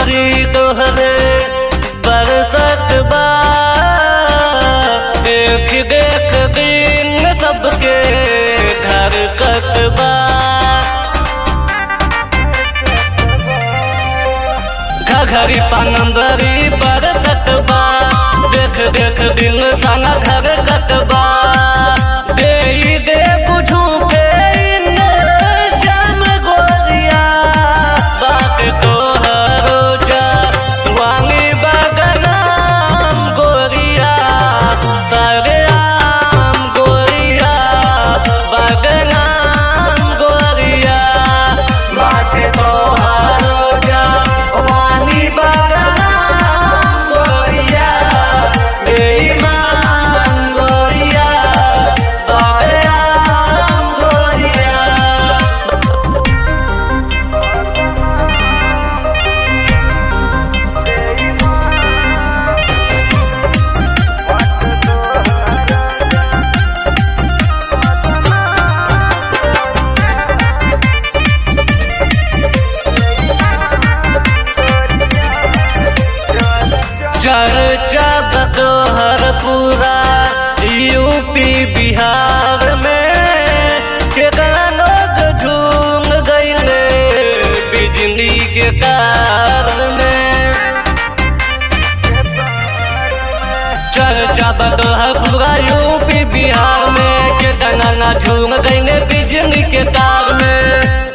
नजरी तोहरे बरसत बा देख देख दिन सबके घर कतबा घघरी पानंदरी बरसत बा देख देख दिन साना घर कतबा दे दे बुझू पे जम गोरिया बात तोहरो जा वांगी बगनाम गोरिया सारे आम गोरिया बगनाम गोरिया बात तोहरो जा वांगी बगनाम गोरिया बेईमान गोरिया सारे आम गोरिया चर्चा बतोहर पूरा यूपी बिहार में केतना लोग झूम गईले बिजली के तार में चर्चा बतोहर पूरा यूपी बिहार में केतना ना झूम गईले बिजली के तार में